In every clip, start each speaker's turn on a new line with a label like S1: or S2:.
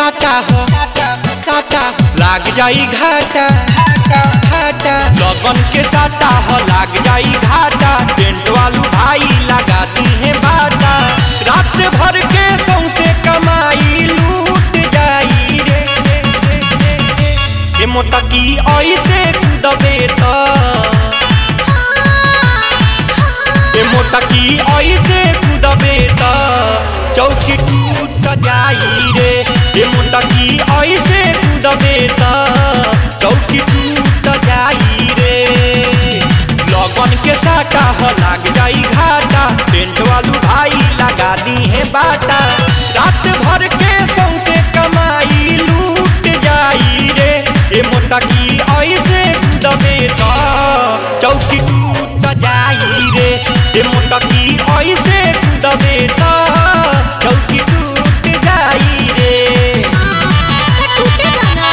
S1: साटा हो साटा लाग जाई घाटा घाटा लगन के साटा हो लाग जाई घाटा टेंट वालू भाई लगाती है बाटा रात भर के सौसे कमाई लूट जाई रे रे, रे, रे, रे। ए मोटकी ऐसे कूदबे त ए मोटकी ऐसे कूदबे त चौकी टूट जाई रे ए मोटकी ऐसे कूदबे त चौकी टूट जाई रे लगन के साटा हो लाग जाई घाटा टेंट वालू भाई लगा दी है बाटा रात भर के सौसे कमाई लूट जाई रे ए मोटकी ऐसे कूदबे त चौकी टूट जाई रे ए मोटकी ऐसे कूदबे त चौकी टूट जाई रे
S2: टूटेगा ना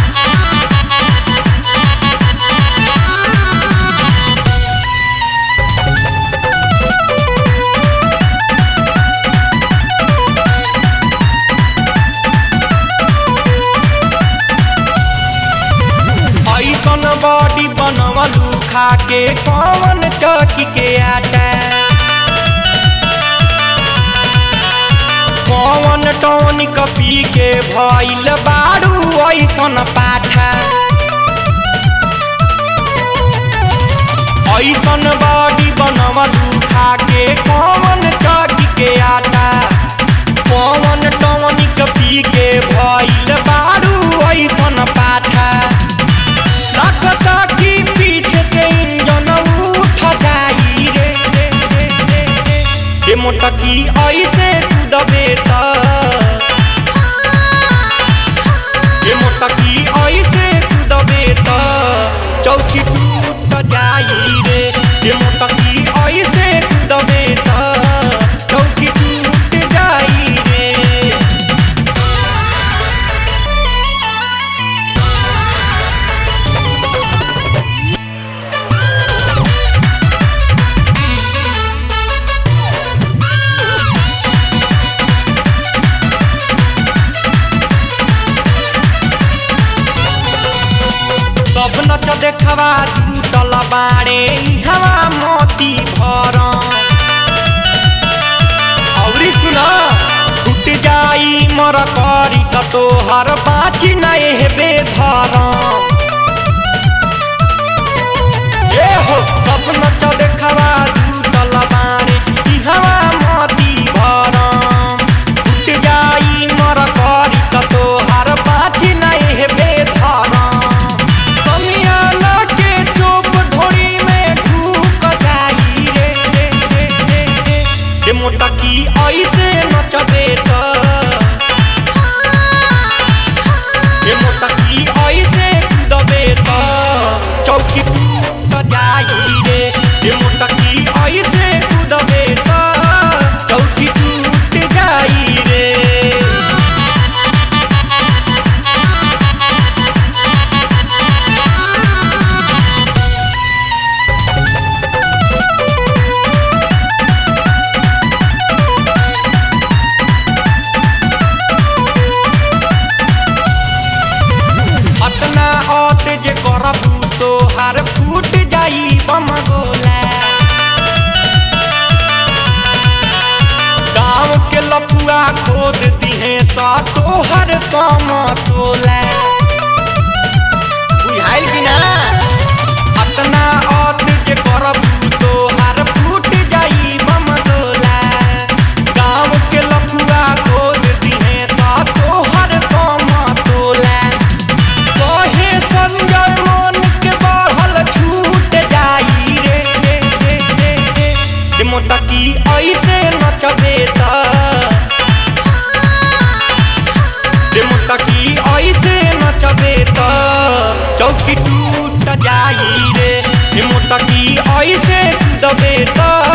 S1: ऐसन बॉडी बनवलू खा के कौन चौकी के आटा कौन टॉनिक पी के भइल बारू ऐसन पाठा ऐसन बॉडी बनवलू खा के कौन चौकी के आटा कौन टॉनिक पी के भइल बारू ऐसन पाठा लगता कि पीछे से इंजन उठ जाई रे रे रे रे रे ए मोटकी ऐसे कूदबे त ए मोटकी ऐसे कूदबे त चौकी टूट जाई रे ए मोटकी ऐसे कूदबे त चौकी टूट जाई रे सब नच देखवा टूटल बाड़े हवा मोती भर औरी सुन फुट जाई मर करी त तोहर बाची नहीं हेबे धर ए हो सब नच देखवा टूटल बाड़े हवा मोती भर फुट जाई मर करी त तोहर बाची नहीं हेबे धर समियाना के चोप ढोरी में ढूक जाई रे रे रे रे रे ए मोटकी ऐसे नचबे त ए मोटकी ऐसे कूदबे त चौकी टूट जाई रे ए मोटकी ऐसे कूदबे त चौकी टूट जाई रे अतना औत जे करबू तो हर फूट जाई बम गोला गाँव के लपुआ खोद दिहे सा तोहर सम तोला बुझाइल कि ना अतना औत जे करबू तो हर फूट जाई बम गोला गाँव के लपुआ खोद दिहे सा तोहर सम तोला कहे संजय मन के बढ़ल छूट जाई रे रे रे रे रे ए मोटकी ऐसे नचबे त ए मोटकी ऐसे नचबे त चौकी टूट जाई रे ए मोटकी ऐसे कूदबे त